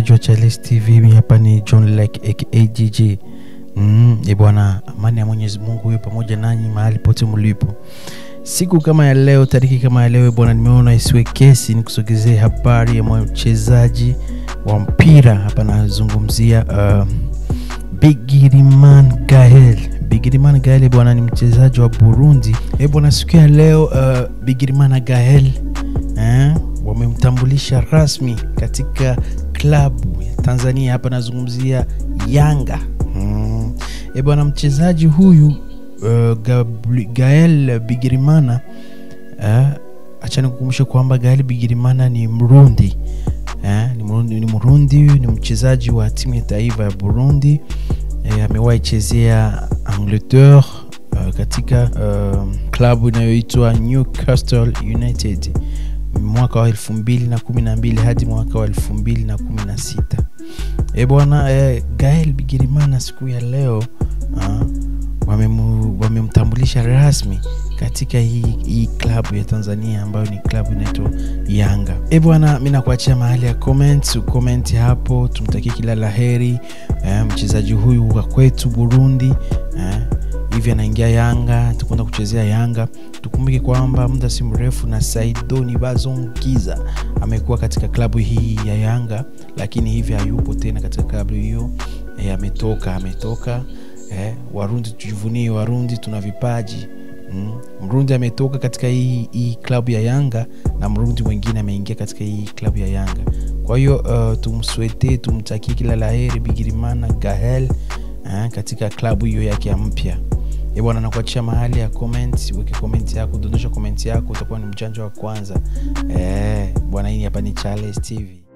mtazamaji wa Charles TV, mimi hapa ni John Lake aka GG. Mm, e bwana, amani ya Mwenyezi Mungu iwe pamoja nanyi mahali pote mlipo. Siku kama ya leo, tariki kama ya leo bwana, nimeona isiwe kesi nikusogezee habari ya mchezaji wa mpira hapa, nazungumzia uh, Bigiriman Gael. Bigiriman Gael bwana, ni mchezaji wa Burundi. E bwana, siku ya leo uh, Bigiriman Gael eh, wamemtambulisha rasmi katika klabu ya Tanzania. Hapa nazungumzia Yanga. Mm. E bwana, mchezaji huyu uh, Gabri- Gael Bigirimana uh, acha nikukumbushe kwamba Gael Bigirimana ni Mrundi eh, ni Mrundi, ni Mrundi, ni mchezaji wa timu ya taifa ya Burundi eh, amewahi chezea Angleterre uh, katika uh, klabu inayoitwa Newcastle United mwaka wa elfu mbili na kumi na mbili hadi mwaka wa elfu mbili na kumi na sita e bwana eh, Gael Bigirimana siku ya leo uh, wamemu- wamemtambulisha rasmi katika hii, hii klabu ya Tanzania ambayo ni klabu inaitwa Yanga. E bwana, mi nakuachia mahali ya comment, ucomment hapo, tumtakie kila laheri eh, mchezaji huyu wa kwetu Burundi eh, hivi anaingia Yanga, tukwenda kuchezea Yanga. Tukumbuke kwamba muda si mrefu na Saidoni Bazongiza amekuwa katika klabu hii ya Yanga, lakini hivi hayupo tena katika klabu hiyo eh, ametoka ametoka eh, Warundi tujivunie, Warundi tuna vipaji mm. Mrundi ametoka katika hii, hii klabu ya Yanga na Mrundi mwingine ameingia katika hii klabu ya Yanga. Kwa hiyo uh, tumswete tumtakie kila laheri Bigirimana Gahel eh, katika klabu hiyo yake ya mpya. E bwana, nakuachia mahali ya comment, weke comment yako, dondosha comment yako, utakuwa ni mjanja wa kwanza. Eh, bwana, hii hapa ni Charles TV.